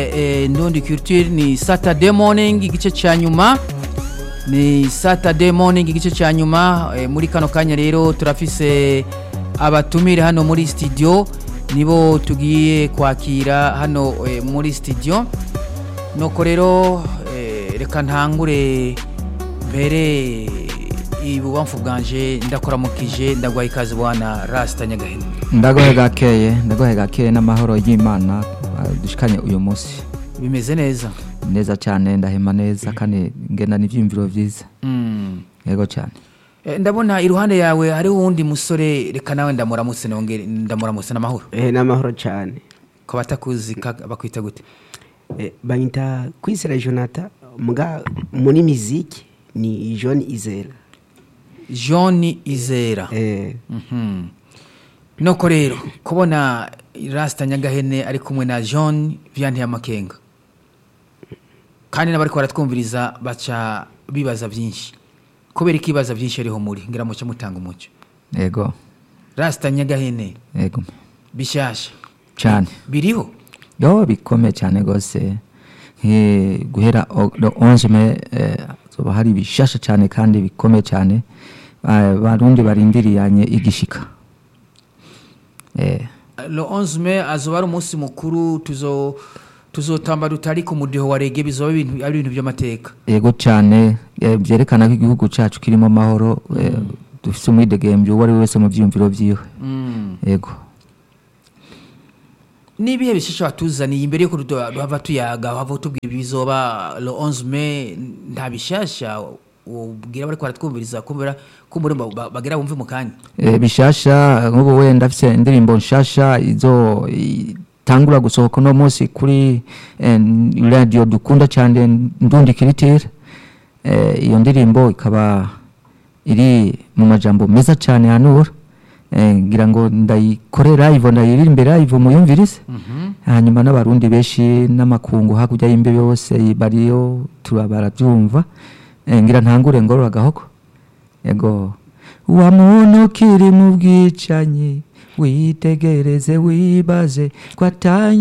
eh, ndundi culture ni saturday morning igice cya nyuma ni saturday morning igice cya nyuma eh, muri kano kanya rero turafise abatumire hano muri studio nibo tugiye kwakira hano eh, muri studio nuko rero eh, reka ntangure mbere ibubamfu bwanje ndakoramukije ndagwaye ikaze bwana rasita nyagahene ndagohe gakeye ndagohe gakeye n'amahoro y'imana ah, dushikanye uyu munsi bimeze neza neza cyane ndahema neza kandi ngenda n'ibyiyumviro byiza mm. yego cyane Eh, ndabona iruhande yawe hariho uwundi musore reka nawe ndamuramutse nongere ndamuramutse n'amahoro Eh, n'amahoro cyane ko batakuzi ka- bakwita gute Eh, banyita kwisera jonathan mbwa muri miziki ni john izera john izera Eh, Mhm. nuko rero kubona rasita nyagahene ari kumwe na john vianney amakenga kandi n'abari baratwumviriza baca bibaza byinshi kubera ko ibibaza byinshi ariho muri ngira muce mutanga umucyo yego rasita nyagahene yego bishyashya cyane biriho yo bikomeye cyane rwose Nki- guhera o- le 11 me eh, zoba hari bishasha cyane kandi bikomeye cyane Ba- barundi barindiriyanye igishika eh le 11 mai azoba ari umunsi mukuru tuzo tuzotamba tutari ku mudiho wa rege bizoba ibintu ari ibintu by'amateka yego cyane eh, byerekana ko igihugu cyacu kirimo amahoro eh, dufite umwidegembyo uwo ari we wese mu byiyumviro byiwe yego n'ibihe bishasha batuzaniye imbere yuko duto- duhava tuyaga hava tubwira ibizoba le 11 mai nta bishasha ubwira bari kwaratwumviriza kumvira kumbura ba- bagira bumve mu kanya Eh, bishasha nk'ubu wenda afite indirimbo nshasha izo itangura gusohoka uno munsi kuri eh, radio dukunda cyane ndundi kiritire Eh, iyo ndirimbo ikaba iri mu majambo meza cyane hanura Eh, ngira ngo ndayikorera live ndayiririmbe live muyumvirize hanyuma n'abarundi benshi n'amakungu hakurya y'imbibe yose bariyo tura barabyumva Eh, ngira ntangure ngorora gahoko yego wa muntu ukiri mu bwicanyi witegereze wibaze ko atanye